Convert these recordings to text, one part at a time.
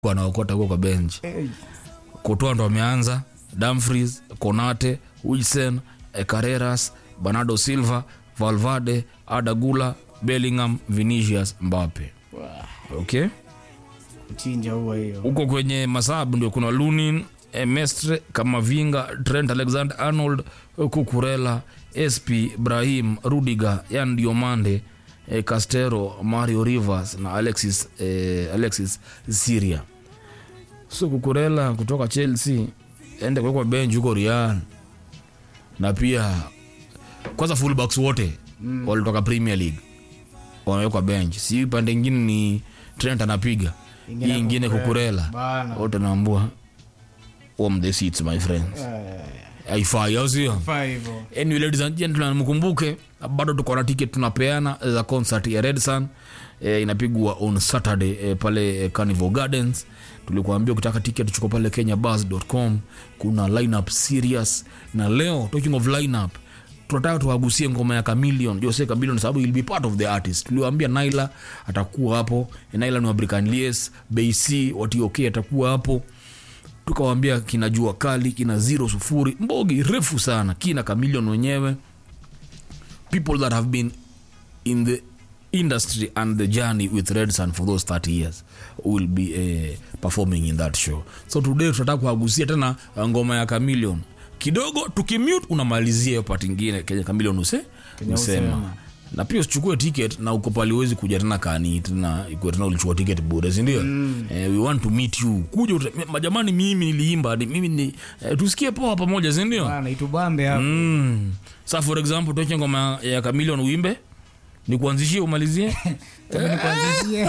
wanaokota huko kwa bench Hey. kutoa ndo ameanza Dumfries, Konate, Wilson, eh, Carreras, Bernardo Silva, Valverde, Adagula, Bellingham, Vinicius, Mbappe. Wah, Okay? chinja huwa hiyo Huko kwenye masabu ndio kuna Lunin, eh, Mestre, Kamavinga, Trent Alexander-Arnold, Cucurella, SP, Brahim, Rudiger, Yan Diomande, eh, Castero, Mario Rivers na Alexis, eh, Alexis Syria. So Cucurella kutoka Chelsea ende kuwekwa bench huko Real, na pia kwanza fullbacks wote mm. walitoka Premier League wamewekwa bench, si pande ingine ni Trent anapiga Ingine hii ingine Cucurella. Cucurella Bana. wote naambua warm the seats my friends Eh, haifai au sio faa hivyo anyway ladies and gentlemen mkumbuke bado tuko na ticket tunapeana za concert ya red sun e, inapigwa on saturday e, pale e, carnival gardens tulikuambia ukitaka ticket tuko pale kenyabus.com kuna lineup serious na leo talking of lineup tunataka tuwagusie ngoma ya Chameleon Jose Chameleon sababu will be part of the artist tuliwaambia Naila atakuwa hapo Naila ni wa Brickaniers BC Watiok atakuwa hapo tukawambia kina jua kali kina zero sufuri mbogi refu sana kina Chameleon wenyewe people that have been in the industry and the journey with red sun for those 30 years will be uh, performing in that show so today tunataka kuagusia tena uh, ngoma ya Chameleon kidogo tukimute unamalizia hiyo part ingine kenye Chameleon use Kenye usema usema. na pia usichukue ticket na uko pale uwezi kuja tena kani tena ikuwe tena ulichukua ticket bure sindio mm. eh, we want to meet you kuja uta- majamani mimi niliimba ni- mimi ni eh, tusikie poa pamoja sindio bana itubambe hapo mm. sa for example toche ngoma ya Chameleon uimbe ni kuanzishie umalizie Kama ni kuanzishie.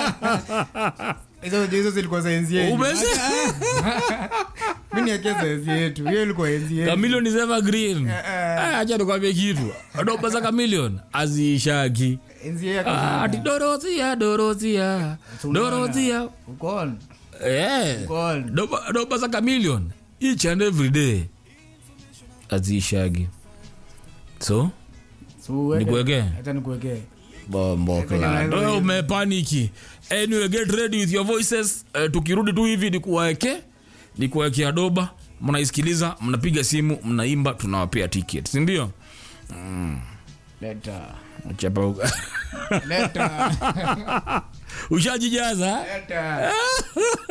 hizo hizo zilikuwa za enzi yetu Umeze- mi niekee za enzi yetu hiyo ilikuwa enzi yetu Chameleon is evergreen eh. Ah, acha tukwambie kitu doba za Chameleon azishaki enzi yetu Ah, ati dorothia dorothia dorothia ukon Eh. ukon doba doba za Chameleon each and every day azishagi so So, uweke- Nikuwekee? acha nikuwekee bombokla umepaniki anyway get ready with your voices uh, tukirudi tu hivi nikuwaeke nikuwaekea doba mnaisikiliza mnapiga simu mnaimba tunawapea ticket sindio leta chapa leta ushajijaza leta